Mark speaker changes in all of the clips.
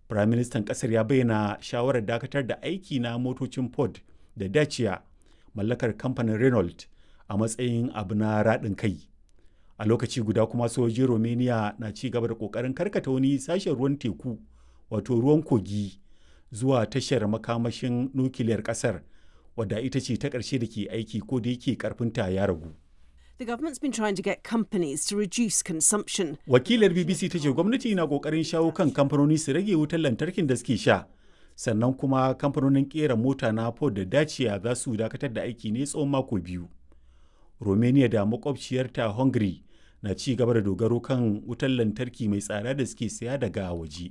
Speaker 1: Firaministan ƙasar ya bayyana shawarar dakatar da aiki na motocin Ford da Dacia mallakar kamfanin Renault a matsayin abu na raɗin kai. A lokaci guda kuma sojojin Romania na ci gaba da ƙoƙarin karkata wani sashen ruwan teku wato ruwan kogi zuwa tashar makamashin nukiliyar ƙasar wadda ita ce ta ƙarshe da ke aiki ko da yake ƙarfinta ya ragu.
Speaker 2: The government's been trying to get companies to reduce consumption.
Speaker 1: Wakilar BBC ta ce gwamnati na kokarin shawo kan kamfanoni su rage wutar lantarkin da suke sha. Sannan kuma kamfanonin kera mota na Ford da Dacia za su dakatar da aiki ne tsawon mako biyu. Romania da makwabciyarta Hungary na ci gaba da dogaro kan wutar lantarki mai tsada da suke saya daga waje.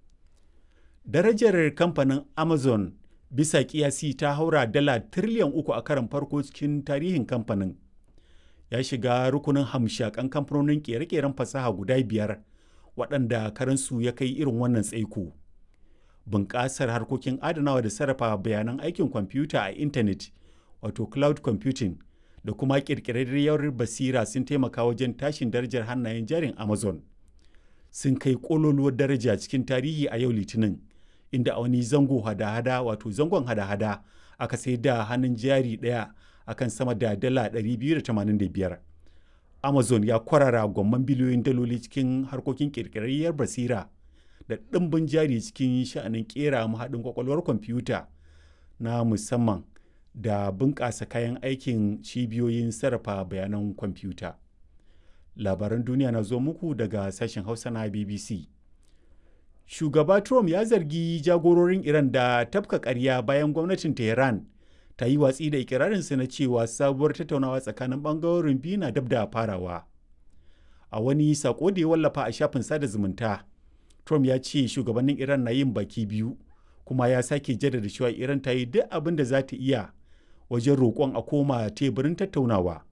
Speaker 1: Darajar kamfanin Amazon bisa kiyasi ta haura dala tiriliyan uku a karan farko cikin tarihin kamfanin. ya shiga rukunin hamshakan kamfanonin kere-keren fasaha guda biyar waɗanda karansu ya kai irin wannan tsaiko. Bunƙasar harkokin adanawa da sarrafa bayanan aikin kwamfuta a intanet wato cloud computing da kuma ƙirƙirarriyar basira sun taimaka wajen tashin darajar hannayen jarin Amazon. Sun kai ƙololuwar daraja cikin tarihi a yau Litinin, inda a wani zango hada-hada wato zangon hada-hada aka sai da hannun jari ɗaya akan sama da dala 285. Amazon ya kwarara gwamman biliyoyin daloli cikin harkokin kirkirarriyar basira da ɗimbin jari cikin sha'anin kera mahaɗin kwakwalwar kwamfuta na musamman da bunƙasa kayan aikin cibiyoyin sarrafa bayanan kwamfuta. Labaran duniya na zo muku daga sashen Hausa na BBC. Shugaba Trump ya zargi jagororin Iran da tafka ƙarya bayan gwamnatin Tehran ta yi watsi da ikirarinsa na cewa sabuwar tattaunawa tsakanin bangarorin biyu na dab da farawa a wani sako da ya wallafa a shafin sada zumunta trump ya ce shugabannin iran na yin baki biyu kuma ya sake jaddada cewa iran ta yi duk abin da za ta iya wajen roƙon a koma teburin tattaunawa